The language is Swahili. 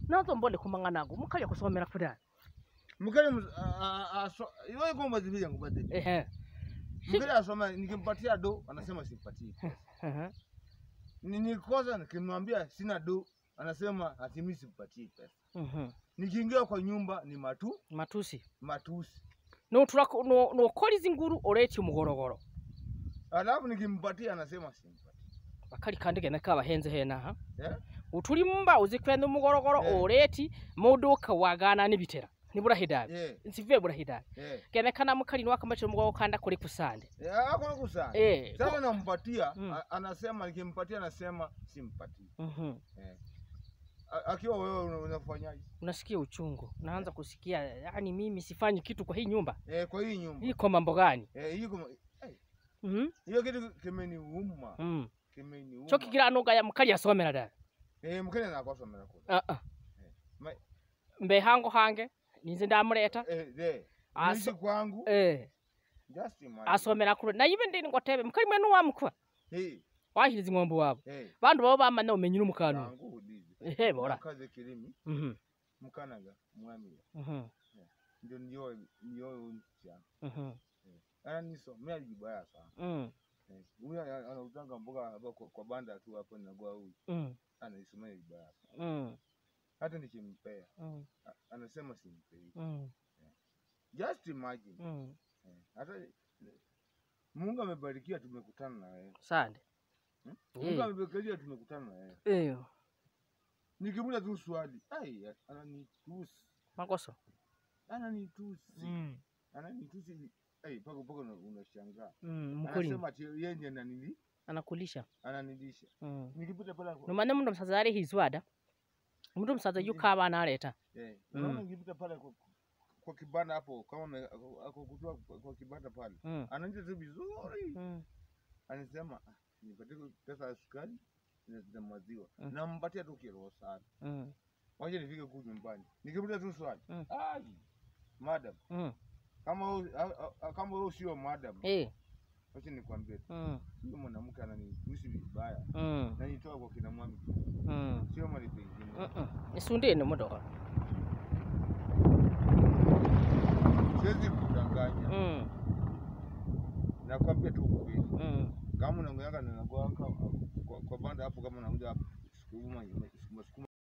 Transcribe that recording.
nazo mbone kumang'anago mukalya kusomera kudani mkele mus- a- a- aso- iwe iko mazibi yangu bade ehe mkele asoma nikimpatia do anasema simpatii Ehe. Ni- nikikosa nikimwambia sina do anasema ati mimi simpatii pesa Mhm. nikiingia kwa nyumba ni matu matusi matusi notura nokora izi nguru oreti umugorogoro alafu nikimpatia anasema simpatii bakali kandi gene kabahenze henaha yeah? uturi mumba uzi kwenda umugorogoro Eh. oreti muduka wagana nibitera nibura hidari yeah. nsive bura hidari yeah. gene kana mukali niwakamachira umugorogoro kanda kuri kusande yeah, hakuna kusana eh sasa nampatia Mm. a- anasema nikimpatia anasema simpatii mhm eh. A- akiwa wewe una- unafanyaje unasikia uchungu unaanza kusikia yani mimi sifanyi kitu kwa hii nyumba eh, kwa hii nyumba hii kwa mambo gani eh, hiyo kama- eh, mhm hiyo kitu kimeniuma mm kimeniuma cyo kigira nuga ya mukali yasomera da eh, mkenya nakosomera kule ah ah Ma- mbe hango hange ninze ndamureta eh, de Aso- niishi kwangu eh just imagine asomera kure na ibe ndini ngotebe mukali mwenu wamukwa eh, wahiriza ing'ombe wabo eh, bandu babo bamanya umenyira umukanu kwangu udizi ehe bora nakaze kirimi mhm mukanaga mwamira mhm ndio ndio ndio msichana mhm ananisomea vibaya sana mm eh, huyu ana- anautanga mboga hapa kwa, kwa banda tu hapo nagua huyu mm anaisomea vibaya sana mm hata nikimpea mm a- anasema simpei mm just imagine mm eh, hata Mungu amebarikia tumekutana na wewe sande Hmm? Eh. Mungu amebarikia tumekutana na wewe eh nikimuuliza tu swali ai ananitusi makoso ananitusi mm ananitusi ai paka paka una- unashangaa mm mukuri anasema ati yeye ndiye ananili anakulisha ananilisha mm nikipita pale kwa- numane mundu musaza ari hizwada mundu musaza yuka abana areta eh Mm. unaona nikipita pale kwa, kwa kibanda hapo kama ame- ako ako kutoa kwa- kwa kibanda pale mm ananiita tu vizuri mm anasema "Ah, nipatie pesa ya sukari na na maziwa Mm. nampatia tu kiroho sana mm wacha nifike huku nyumbani nikipita tu swali Mm. ai madam mm kama wewe- a- a- kama wewe sio madam eh wacha nikwambie tu, mm huyo mwanamke ananitusi vibaya mm nanitoa kwa kina mwami mm sio mali pengine mm isundeni mudoka siwezi kudanganya mm nakwambia tu ukweli mm kama unaongeanga nanagoaka kwa, kwa banda hapo kama unakuja hapo sukuma sukuma